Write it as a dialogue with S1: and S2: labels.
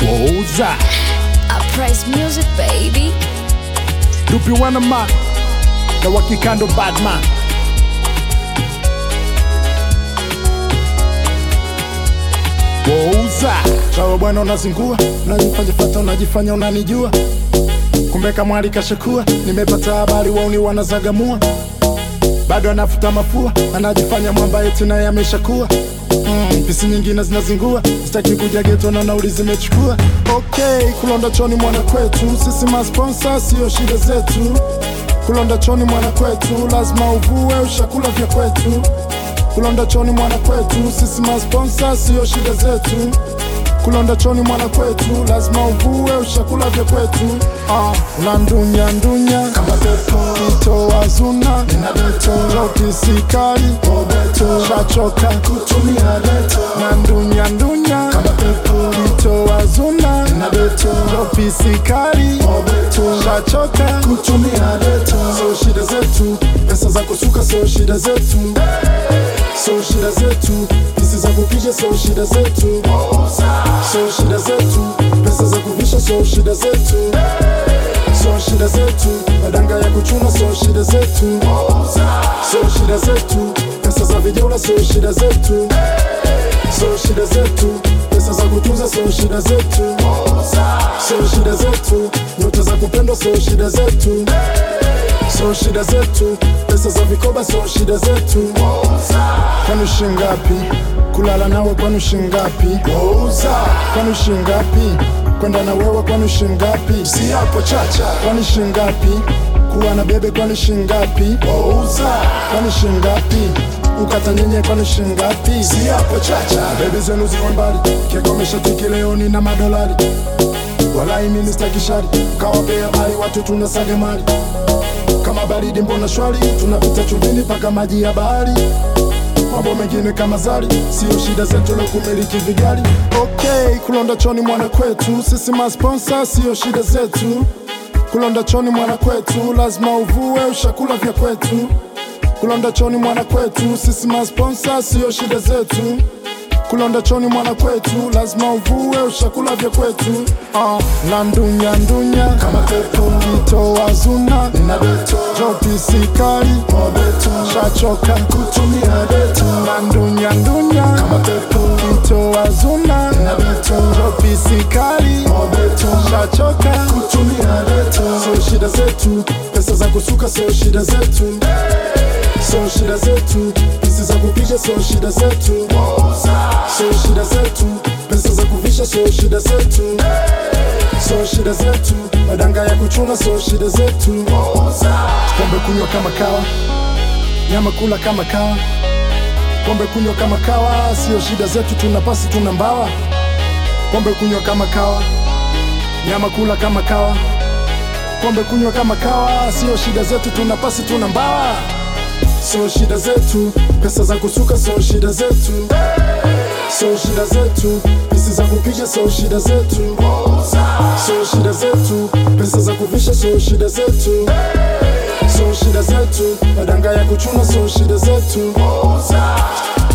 S1: Wouza
S2: I praise music, baby.
S1: Dupi wana man na wakikando badman Wouza Chawa bwana unazingua Unajifanya fata unajifanya unanijua Kumbe kamwali kashakua Nimepata habari wauni wanazagamua bado anafuta mafua, anajifanya mwamba eti naye ameshakuwa. Mm, pisi nyingine zinazingua, sitaki kuja geto na nauli zimechukua. Okay, kulonda choni mwana kwetu, sisi masponsa sio shida zetu. Kulonda choni mwana kwetu, lazima uvue ushakula vya kwetu. Kulonda choni mwana kwetu, sisi masponsa sio shida zetu. Kulonda choni mwana kwetu, lazima uvue ushakula vya kwetu. Ah, unandunya ndunya kama pepo, itoa zuna nina beto, roti sikali obeto, shachoka kutumia beto, nandunya ndunya kama pepo, itoa zuna nina beto, roti sikali obeto, shachoka kutumia beto. So shida zetu, pesa za kusuka, so shida zetu so shida zetu pisi za kupiga so shida zetu so shida zetu pesa za kuvisha so shida zetu so shida zetu madanga ya kuchuna so shida zetu so shida zetu pesa za vijana so shida zetu so shida zetu pesa za kutunza so shida zetu so shida zetu nyota za kupendwa so shida zetu so shida zetu pesa za vikoba so shida zetu kwani shingapi kulala nawe kwani shingapi kwani shingapi kwenda na wewe kwani shingapi si hapo chacha kwani shingapi kuwa na bebe kwani shingapi kwani shingapi ukata nyenye kwani shingapi si hapo chacha bebe zenu ziwa mbali kekomesha tiki leo nina madolari walai mimi sitaki shari kawapea habari watu tunasaga mali kama baridi mbona shwari tunapita chumbini mpaka maji ya bahari mambo mengine kama zari sio shida zetu la kumiliki vigari okay kulonda choni mwana kwetu sisi masponsa sio shida zetu kulonda choni mwana kwetu lazima uvue ushakula vya kwetu kulonda choni mwana kwetu sisi masponsa sio shida zetu kulonda choni mwana kwetu lazima uvue ushakula vya kwetu uh, na ndunya ndunya kama pepo itoa zuna nina beto joti sikali mobeto shachoka kutumia beto na ndunya ndunya kama pepo itoa zuna nina beto joti sikali mobeto shachoka kutumia beto so shida zetu pesa za kusuka so shida zetu so shida zetu pisi za kupiga so shida zetu so shida zetu pesa za kuvisha so shida zetu so shida zetu madanga ya kuchuna so shida zetu pombe kunywa kama kawa nyama kula kama kawa pombe kunywa kama kawa sio shida zetu tuna pasi tuna mbawa pombe kunywa kama kawa nyama kula kama kawa pombe kunywa kama kawa sio shida zetu tuna pasi tuna mbawa so shida zetu pesa za kusuka so shida zetu so shida zetu pisi za kupiga so shida zetu so shida zetu pesa za kuvisha so shida zetu so shida zetu madanga ya kuchuna so shida zetu